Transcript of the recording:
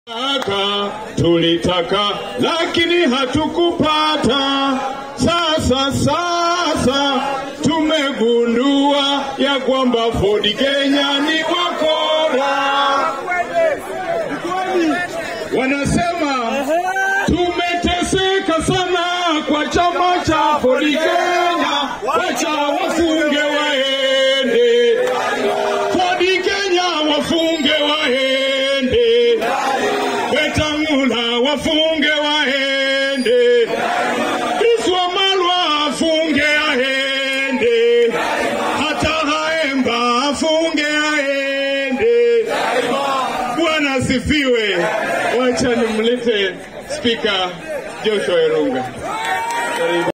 Tulitaka, tulitaka lakini hatukupata. Sasa sasa tumegundua ya kwamba Ford Kenya ni wakora. Wanasema tumeteseka sana kwa chama cha Ford Kenya, wacha wafunge waende. Ford Kenya wafunge waende. Wetangula wafunge waende, Iswa Malwa afunge aende, hata Haemba afunge aende. Bwana asifiwe. Wacha nimlete Spika Joshua Erunga.